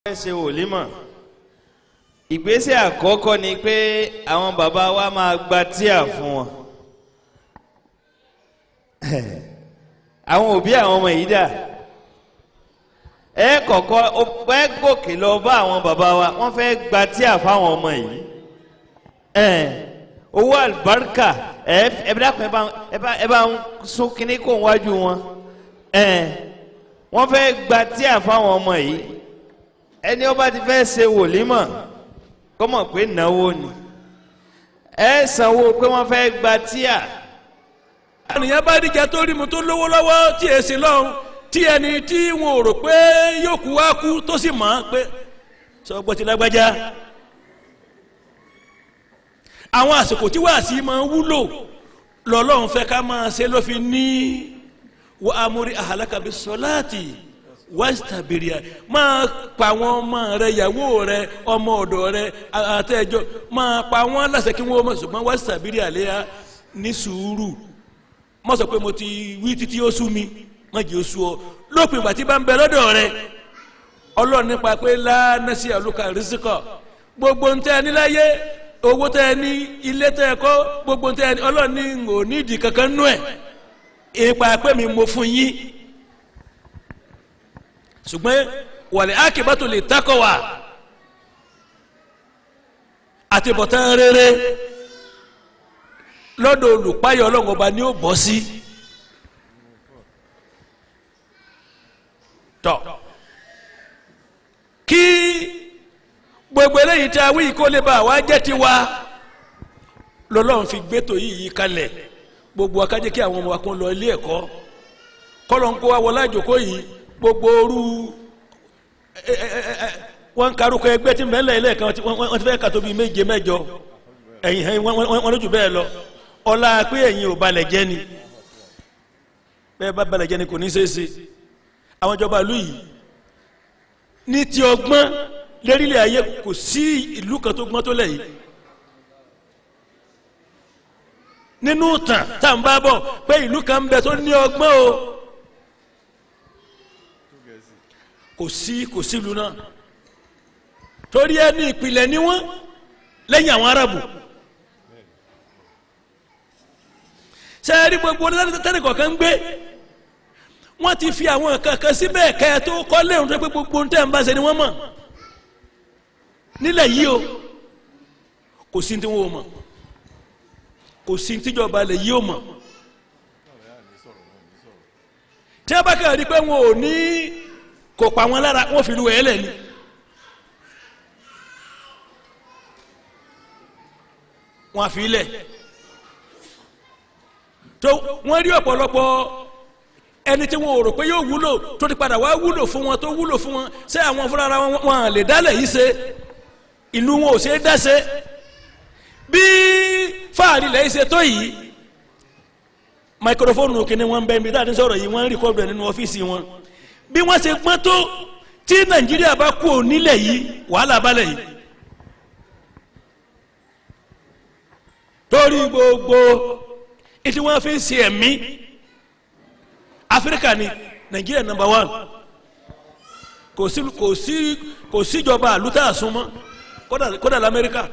fẹ́ ṣe wòlímọ̀ ìgbésẹ̀ àkọ́kọ́ ni pé àwọn bàbá wa máa gba tíà fún wọn àwọn òbí àwọn ọmọ yìí dà ẹ kọ́kọ́ ẹ gòkè lọ bá àwọn bàbá wa wọ́n fẹ́ gba tíà fáwọn ọmọ yìí owó àlùbáríkà ẹ ẹ bí dàpọ̀ ẹ bá ẹ bá ń sún kínní kó wájú wọn wọ́n fẹ́ gba tíà fáwọn ọmọ yìí ẹni ọba ti fẹ́ ṣe wòlímọ̀ kọ́mọ̀ pé náwó ni ẹ sanwó pé wọ́n fẹ́ gba tíà. àníyàn bá dìjà tó rí mu tó lówó lọ́wọ́ tí èsì lọ́hùn tí ẹni tí wọn ò rò pé yóò kú wá kú tó sì mọ̀ ọ́n pé sọ gbọ́ ti lágbájá. àwọn àsìkò tí wàásì máa ń wúlò lọ́lọ́run fẹ́ ká máa ṣe ló fi ní wa amúrí àhàlákàbí sọláàtì wàsítàbìrìà máa pa àwọn ọmọ rẹ ìyàwó rẹ ọmọ ọ̀dọ̀ rẹ àtẹjọ máa pa wọn láṣẹ kí wọn mọ ṣùgbọ́n wàsítàbìrìà léya ní sùúrù mọ sọ pé mo ti wí títí ó sú mi má jẹ́ ó sú ọ lópin ìgbà tí bá ń bẹ lọ́dọ̀ rẹ ọlọ́run nípa pé lánàṣí àlùkà rìsíkọ̀ gbogbo ń tẹ́ ẹ níláyé owó tẹ́ ẹ ní ilé tẹ́ ẹ kọ́ gbogbo ń tẹ́ ẹ ní ọlọ́run ní ò ní ìdí kankan nú ẹ̀ ìpa pé mi mo fún yín ṣùgbọ́n wàlẹ̀ akébátò lè takọ̀ wá àti bọ̀tán rere lọ́dọ̀ olùpáyọ̀ ọlọ́run ọba ni ó bọ́ sí. tọ́ kí gbogbo eléyìí tí a wí kó lè bá wa jẹ́ tiwa lọ́lọ́run fi gbẹ́tò yìí kalẹ̀ gbogbo akájẹ́ kí àwọn ọmọ wa kún lọ ilé ẹ̀kọ́ kọ́lọ̀ ń kó wa wọlé àjòkó yìí gbogbo ooru wọn karùkọ ẹgbẹ́ tí mẹ́lẹ̀ ilé kan wọ́n ti fẹ́ kàtó bíi méje mẹ́jọ ẹ̀yìn ẹ̀yìn wọn lójú bẹ́ẹ̀ lọ ọlá pé ẹ̀yìn ò balẹ̀ jẹ́ ni bẹ́ẹ̀ bá balẹ̀ jẹ́ ni kò ní ṣeé ṣe àwọn ìjọba ìlú yìí ní ti ọgbọ́n lérílẹ̀ ayé kò sí ìlú kan tó gbọ́n tó lẹ̀ yìí nínú tàn tá à ń bá bọ̀ pé ìlú kan ń bẹ tó ní ọgbọ́n o. kò sí kò sí ìlú náà torí ẹni ìpìlẹ̀ ni wọ́n lẹ́yìn àwọn arabu sẹ́ẹ̀rí gbogbo tẹ́lẹ̀ kọ̀ọ̀kan ń gbé wọ́n ti fi àwọn kankan síbẹ̀ kẹ́ ẹ tó kọ́ léèrè tó pé gbogbo ń tẹ́ ń bá ṣe ni wọ́n mọ̀ nílẹ̀ yìí o kò sí tí wọ́n mọ̀ kò sí tíjọba lẹ̀ yìí o mọ̀ tí wọ́n bá kẹ́ ẹ̀ rí pé wọn ò ní kò pa wọn lára wọn fi lu ẹ lẹ ni wọn fi lẹ tó wọn rí ọ̀pọ̀lọpọ̀ ẹni tí wọn ò rò pé yóò wúlò tó ti padà wá wúlò fún wọn tó wúlò fún wọn ṣé àwọn fúnra wọn lè dálẹ̀ yìí ṣe ìlú wọn ò ṣe é dá ṣe bí fáàrí lẹ́yìn ṣe tó yìí máikrófóònù kìíní wọn bẹ́ẹ̀ bí dáadé sọ̀rọ̀ yìí wọ́n ń rìkọ́dù ẹ̀ nínú ọ́fíìsì wọn bí wọ́n ṣe gbọ́n tó tí nàìjíríà bá kú onílẹ̀ yìí wàhálà balẹ̀ yìí torí gbogbo ètí wọ́n fi ń ṣe ẹ̀mí áfíríkà ni nàìjíríà nàmbà wán kò sí kò sí kò síjọba àlùtà àsúnmọ́ kódà kódà lamẹ́ríkà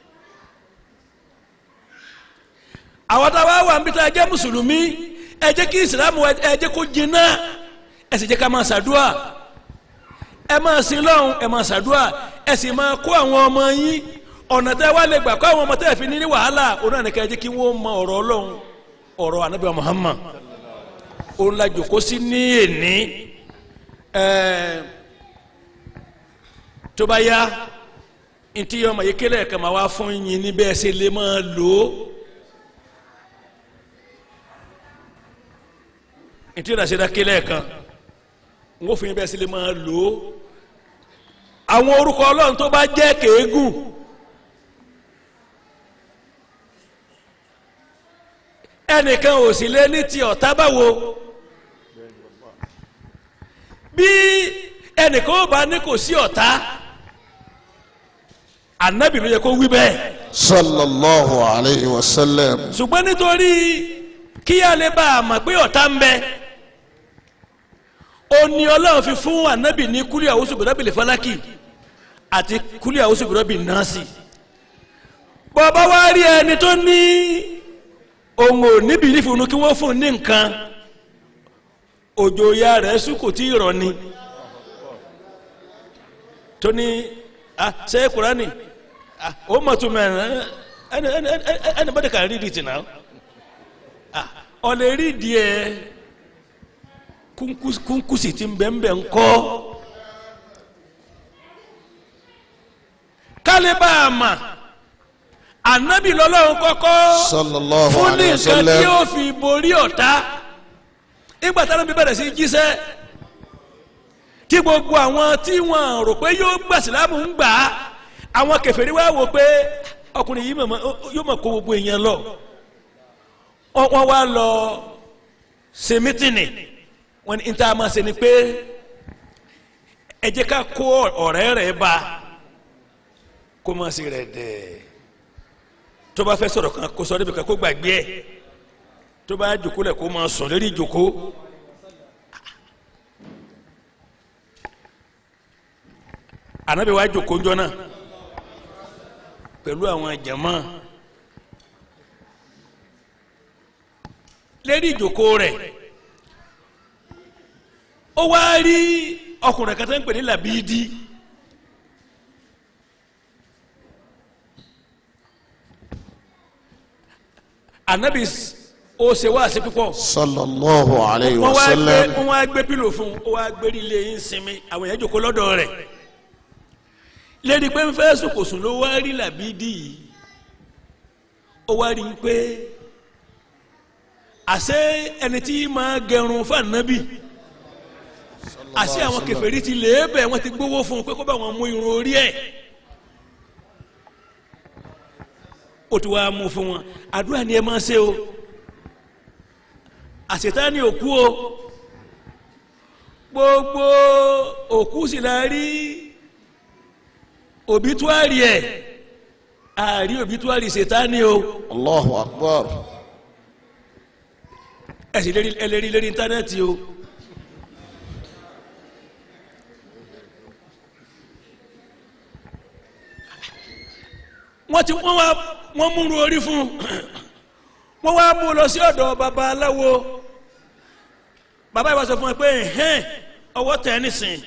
àwọn táwa wà ń bí tá a jẹ́ mùsùlùmí ẹ jẹ́ kí ìsìlámù ẹ jẹ́ kó jiná ẹ sì jẹ́ ká máa ṣàdúà ẹ máa sin lọ́hùn ẹ máa ṣàdúà ẹ sì máa kó àwọn ọmọ yín ọ̀nà tẹ́ wá lè gbà kó àwọn ọmọ tẹ́ fi ní ní wàhálà òun náà nìkan ẹ jẹ́ kí wọ́n mọ ọ̀rọ̀ ọlọ́run ọ̀rọ̀ anabi Muhammad òun la jòkó sí ní èní tó bá yá ntí ọmọ yìí kélé ẹ̀ka máa wá fún yín níbẹ̀ ẹ sì lè máa lò ó. ntí ìdásí dákélé kan n ó fi yín bẹ́ẹ̀ sí lè máa lò ó àwọn orúkọ ọlọ́run tó bá jẹ́ kéégùn ẹnìkan ò sì lé ní ti ọ̀tá báwo bí ẹnìkan ò bá ní kò sí ọ̀tá ànábì ló yẹ kó wí bẹ́ẹ̀. sallallahu alayhi wa sallam. ṣùgbọ́n nítorí kí a lè bá a mọ̀ pé ọ̀tá ń bẹ ó ní ọlọ́run fi fún ànábì ní kúlẹ̀ àwùsù bẹ̀rẹ̀bìlì fọlákì àti kúlíà ó sì gbọ́dọ̀ bí nọ́ọ̀sì bọ́ọ̀bá wá rí ẹni tó ní ohun ò níbi nífunu kí wọ́n fún un ní nǹkan òjò ya rẹ̀ sùn kò tí ì rọ̀ ni tó ní ah ṣe kurani ah ó mọ̀ tó mẹ́rin ẹni ẹni ẹni ẹni bọ́dẹ̀ kà rí di tì náà ah ọ̀lẹ́ rí díẹ̀ kúnkúsì tí ń bẹ̀ ń bẹ̀ ń kọ́ kálíbà àmà ànábì lọ́lọ́run kọ́kọ́ sallallahu fún ní alayhi wa nǹkan tí sallam ó fi borí ọ̀tá nígbà táwọn bí bẹ̀rẹ̀ sí jíṣẹ́ tí gbogbo àwọn tí wọ́n rò pé yóò gbà sílámù ń gbà á àwọn kèfèrí wá wò pé ọkùnrin yìí mọ̀mọ́ yóò mọ̀ kó gbogbo èèyàn lọ wọ́n wọ́n wá lọ ṣe mítìnì wọ́n ní níta máa ṣe ni pé ẹ jẹ́ ká kó ọ̀rẹ́ rẹ̀ bá kó máa ṣe rẹ̀ dẹ̀ tó bá fẹ́ sọ̀rọ̀ kan kó sọ débi kan kó gbàgbé ẹ̀ tó bá jòkó lẹ̀ kó máa sùn lérí jòkó. anabi wa jòkó njọ́ náà pẹ̀lú àwọn jama lérí ìjòkó rẹ̀ ó wá rí ọkùnrin kan tó ń pè ní Làbídì anabi ó ṣe wá sí púpọ̀ sallallahu alayhi wa wọ́n wá gbé sallam wọ́n wá gbé pílò fún un ó wá gbé ilé yín sinmi àwọn èèyàn jòkó lọ́dọ̀ rẹ̀ lédi pé ń fẹ́ sùkòsùn ló wá rí Làbídì yìí ó wá rí i pé àṣé ẹni tí máa gẹrun fún ànábì àṣé àwọn kèfèrí ti lè bẹ̀ wọ́n ti gbówó fún un pé kó bá wọn mú irun orí ẹ̀ ó ti wá mú fún wọn àdúrà ni ẹ máa ṣe o àṣetá ni òkú o gbogbo òkú sì la rí òbítúárì ẹ̀ àrí òbítúárì ṣètánì o allahu akbar ẹ̀sìn lérí ẹlẹ́rí lérí íńtánẹ́ẹ̀tì o wọ́n ti wọ́n wá wọ́n múru orí fún wọ́n wá mú lọ sí ọ̀dọ̀ baba aláwo baba yìí wá sọ fún ẹ pé ẹ̀hẹ́n ọwọ́ tẹ̀ ẹ́ nísìn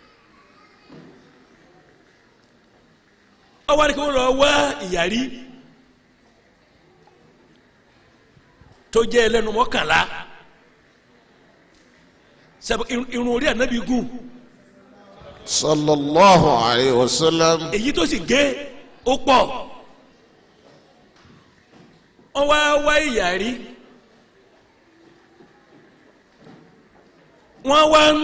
ọwọ́ ni kí wọ́n lọ wá ìyàrí tó jẹ́ ẹlẹ́nu mọ́kànlá sẹ́bù irun orí ànábì gùn sallallahu alayhi wa sallam èyí tó sì gé ó pọ̀ wọ́n wá wá ìyàrí wọ́n wá ń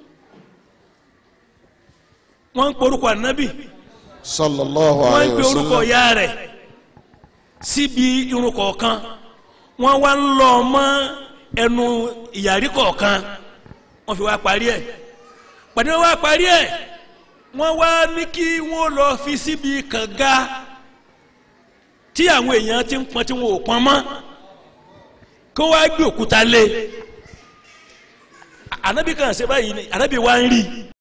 wọ́n ń porúkọ ànábì sallallahu wọ́n ń alayhi pe wa orúkọ sallam ya rẹ̀ síbi irun kọ̀ọ̀kan wọ́n wá ń lọ mọ́ ẹnu ìyàrí kọ̀ọ̀kan wọ́n fi wá parí ẹ̀ pàdé wọ́n wá parí ẹ̀ wọ́n wá ní kí wọ́n lọ fi síbi kànga tí àwọn èèyàn ti ń pọn tí wọn ò pọn mọ́ kí wọ́n wá gbé òkúta lé ànábì kan ṣe báyìí ni ànábì wá ń rí i